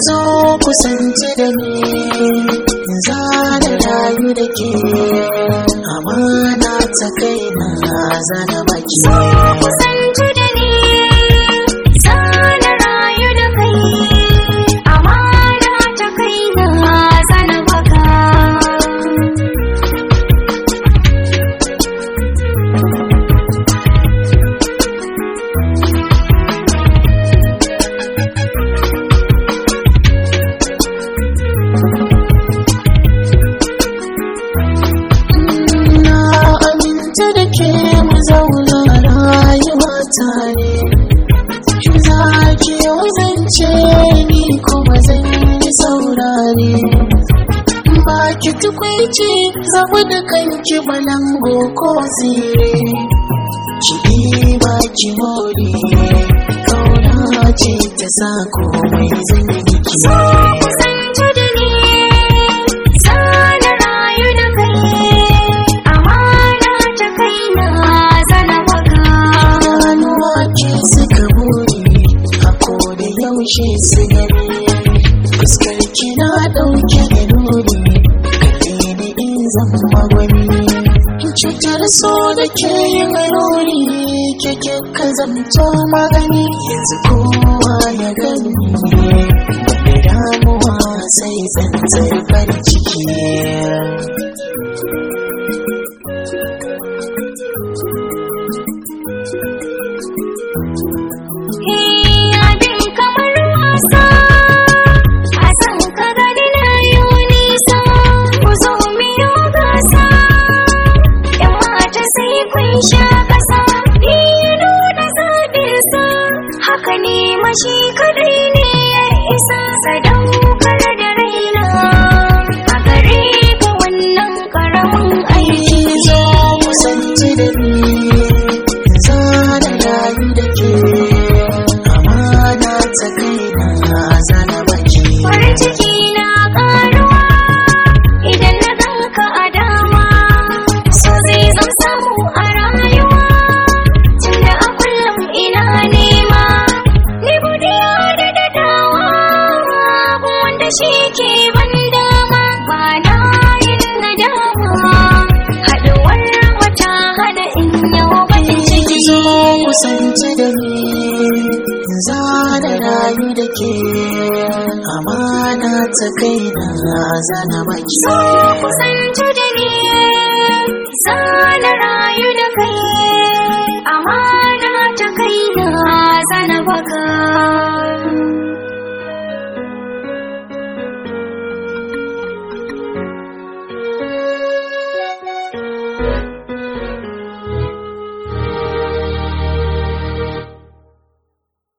zo kusanci da ni za da rayu da ke amana ta kai na zana baki kusanci da ni sana rayu da kai amana ta kai na zana baka na aminta da ke mu zauna rayuwa tare za ki wazance ni kuma zan yi saurare ba ki tukwici zabu da kanki balango ko zire ki ba ki more kauna ce ta sa komai zan yi miki kusanci da ni sana rayu da kai amana ta kai na zana baka Ganuwa ke suka buri a koda yaushe su gani fuskar ki na ɗauke da nuni kaɗe ni in zama wani cutar so da ke yin nuni keke ka zamto magani yanzu kowa ya gani da damuwa sai tsantsar farin ciki abin kamar wasa a san ka gani na yi nisa ku zo miyo gasa yan mata sai kun sha kasa ni ya nuna zaɓinsa haka ne mashi kadai ne ya isa sadaukar da raina a gare ka wannan karamin aiki zo kusanci da ni za da rayu da ke amana ta kai na zana baki farin ciki na karuwa idan na ganka a dama so zai zam samu a rayuwa tunda a kullum ina nema ni godiya da dadawa abu wanda shi ke ban dama ba na yin nadama haɗuwar wata hada in yau bakin ciki zo kusanci da ni za da rayu da ke amana ta kai na zana baki so kusanci da ni sana rayu da kai amana ta kai na zana baka